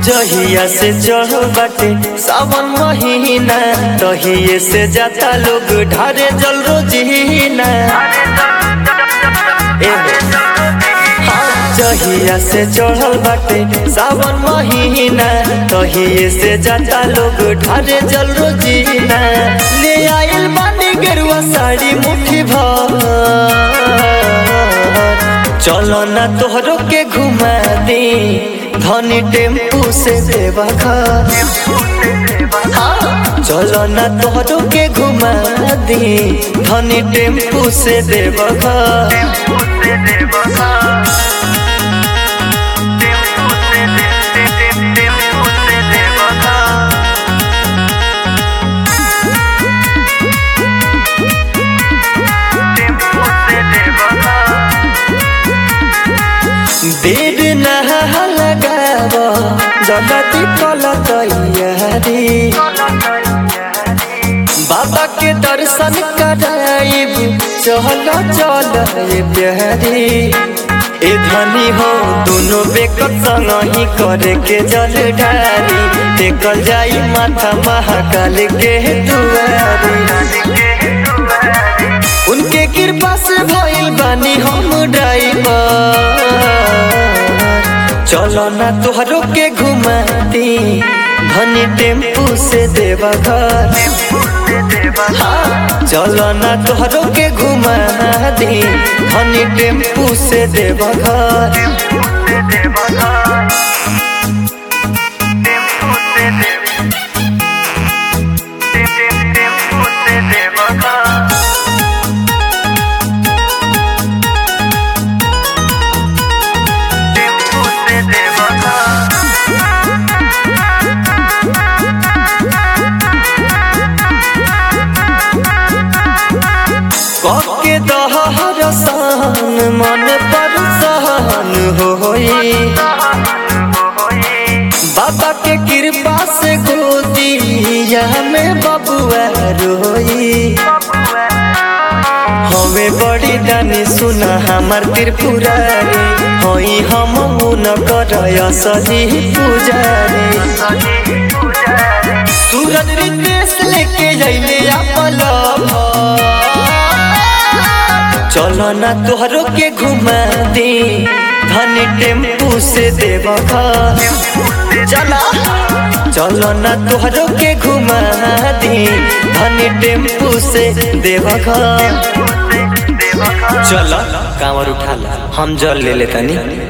जहिया से चढ़ बाटे सावन महीना तहिए से जाता लोग ढारे जल रोजीना ए हाँ, जहिया से चढ़ल बाटे सावन महीना तहिए से जाता लोग ढारे जल रोजीना ले आइल बानी गेरुआ साड़ी मुट्ठी भर चलो ना तोहरो के घुमा दी धनी टेम्पू से देवा घर हाँ, चलो ना तोहरो के घुमा दी धनी टेम्पू से देवा घर देर नहा लगाव जगती कल तैयारी बाबा के दर्शन कराइब चल चल ये प्यारी ए धनी हो दोनों बेकत संग ही करे के जल ढारी टेकल जाई माथा महाकाल के दुआरी उनके कृपा से भइल बानी हम ड्राइवर चलो ना तोहरो के घुमाती धनी टेम्पू से देवा घर हाँ, चलो ना तोहरो के घुमा दी धनी टेम्पू से देवा घर के दहर सहन मन पर सहन होई बाबा के कृपा से गोदिया में बबुआ रोई हवे बड़ी दानी सुना हमार त्रिपुरारी होई हम मुन कर सजी पुजारी सूरज रितेश लेके जइले अपल चलो ना तोहरो के घुमा दी धनी टेम्पू से देव घर चला चलो ना तोहरो के घुमा दी धनी टेम्पू से देव घर चलो कांवर उठा ला हम जल ले लेतनी